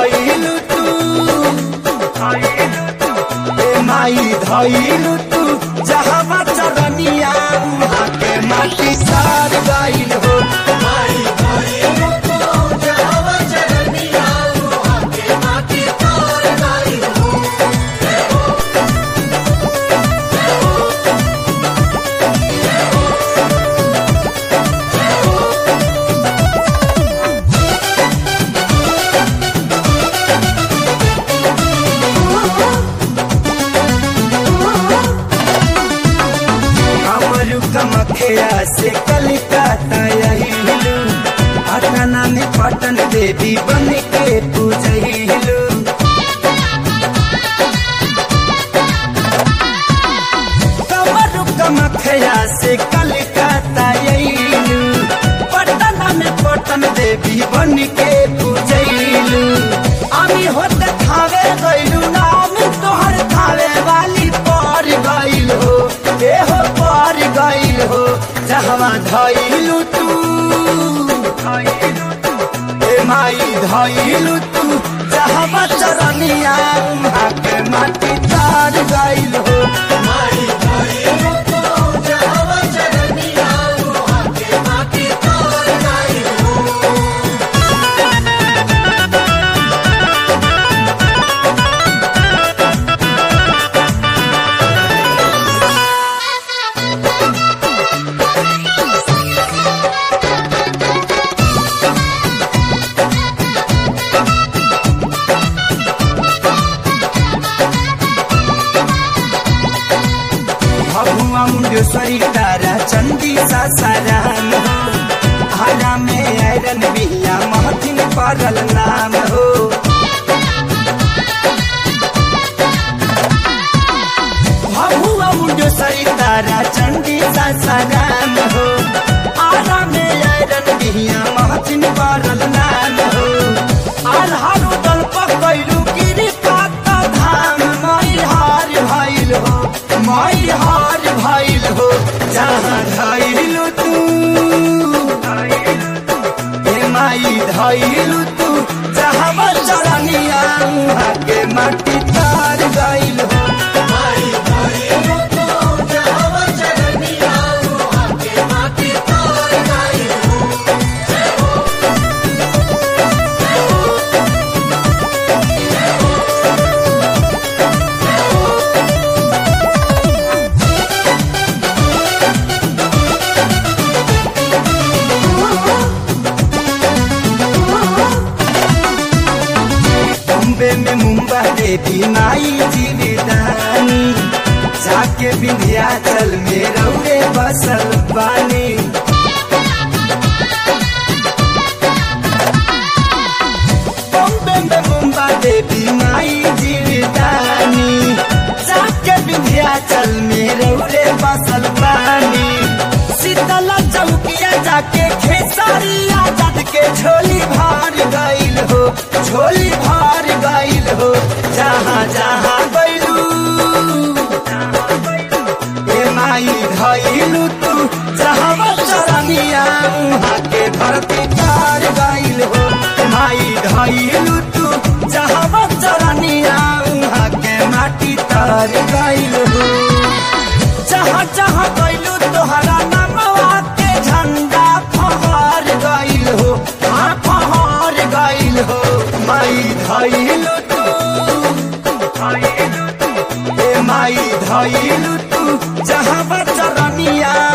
धइलु तू ए माई धइलु तू जहाँ चरनिया उहाँ के माटी सार गइल हो माई धइलु तू जहाँ चरनिया उहाँ के माटी सार गइल हो हमरू कमखिया से कलिकाता यहिलू पटना में पटन देवी बन के पूजहिलू कमरू कमखिया से कलिकाता यहिलू पटना में पटन देवी बन के पूजहिलू আমি होते खावे गइलू नाम तोहर खावे वाली पर गइल हो ए हो पर गइल हो जहवा धइलू तू ए माई धइलू तू जहवा चरनिया उहाँ के माटी तार गइल हो माई धइलू तू जहवा चरनिया उहाँ के माटी तार गइल हो भगुआ मुंडेश्वरी तारा चंदी सासाराम हो हरा में आयरन बिहिया महथिन परल नाम हो भगुआ मुंडेश्वरी तारा चंदी सासाराम हो हरा में आयरन बिहिया महथिन परल नाम हो आधारो दल पकैलू गिरी पाता धाम मई हार भइल हो मई हार भइल हो जहाँ धइलू तू ए माई धइलू तू जहाँ चरनिया उहाँ के माटी तार गइल हो माई धइलू तू जहाँ चरनिया उहाँ के माटी तार गइल हो बॉम्बे में मुंबा देवी माई जीविदानी जाके विंध्याचल में रौरे बसल बानी बॉम्बे में मुंबा देवी माई जीविदानी जाके विंध्याचल में रौरे बसल बानी शीतला चौकिया जाके खेसारिया जद के झोली भार गइल हो झोली भार गइल हो जहाँ जहाँ गइलू ए माई धइलू तू जहाँ चरनिया उहाँ के धरती तार गइल हो माई धइलू तू जहाँ चरनिया उहाँ के माटी तार गइल हो जहाँ जहाँ गइलू तोहरा नामवा के झंडा फहर गइल हो हाँ फहर गइल हो माई धइलू तू ए माई धइलू तू जहाँ चरनिया